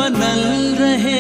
बनल रहे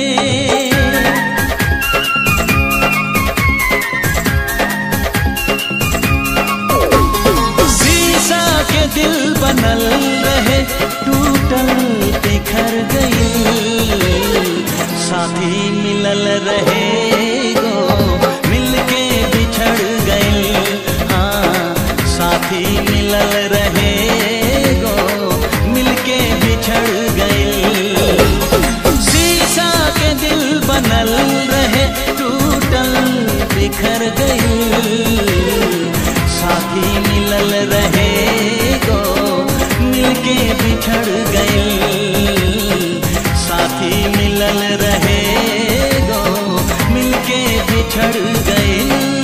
शीशा के दिल बनल रहे टूटल बिखर गई साथी मिलल रहे गो मिलके बिछड़ गई हाँ साथी मिलल रहे गो मिलके बिछड़ गई शीशा के दिल बनल रहे टूटल बिखर गई साथी मिलल रहे गो मिलके बिछड़ गई साथी मिलल रहे गो मिलके बिछड़ गई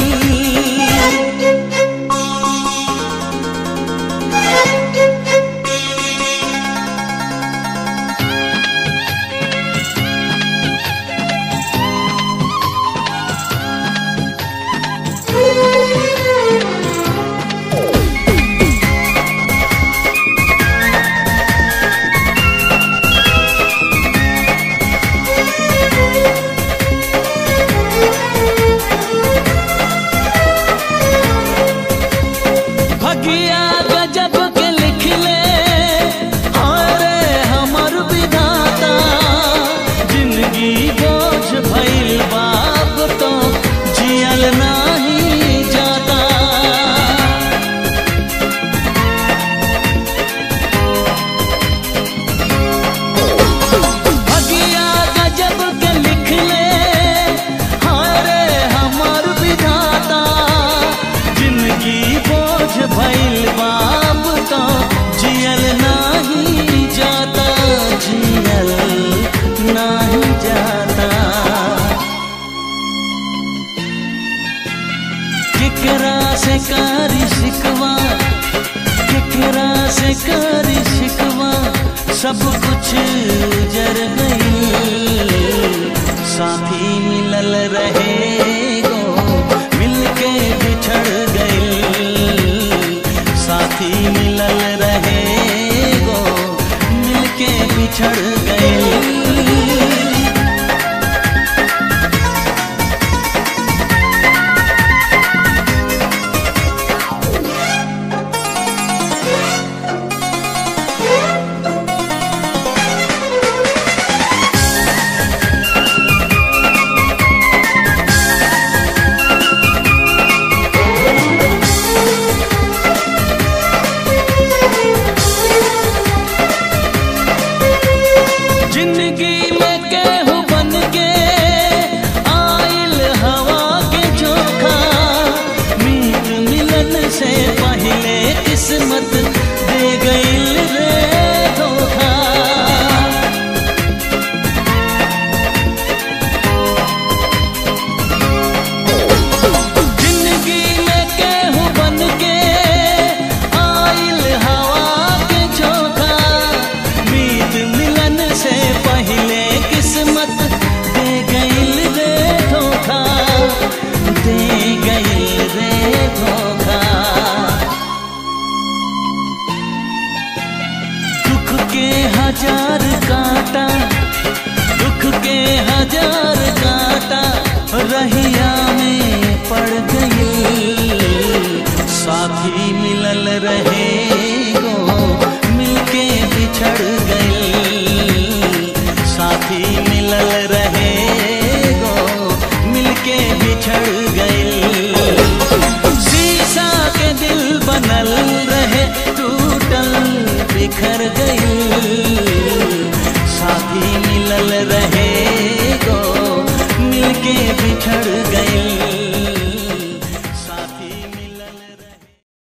भगिया गजब के लिख ले अरे हमर विधाता जिंदगी बोझ भइल बाप तो जियल नाही जाता भगिया गजब के लिख ले अरे हमर विधाता जिंदगी बोझ भइल बाप तो जियल नाही जाता जियल नाही जाता केकरा से कारी शिकवा केकरा से कारी शिकवा सब कुछ जर गई साथी मिलल रहे गो मिलके बिछड़ गई साथी मिलल रहे गो मिलके बिछड़ गई जिंदगी में केहू बन के आइल हवा के चोखा मीत मिलन से पहले किस्मत दे गईल रे धोखा जिंदगी में केहू बन के आइल हवा के चोखा मीत मिलन से पहले किस्मत दे गईल रे धोखा दे गईल रे धोखा दुख के हजार कांटा दुख के हजार कांटा रहिया में पड़ गई साथी मिलल रहे गो मिलके बिछड़ गई साथी मिलल रहे गो मिलके बिछड़ गई शीशा के दिल बनल रहे टूटल बिखर गई साथी मिलल रहे गो मिलके बिछड़ गई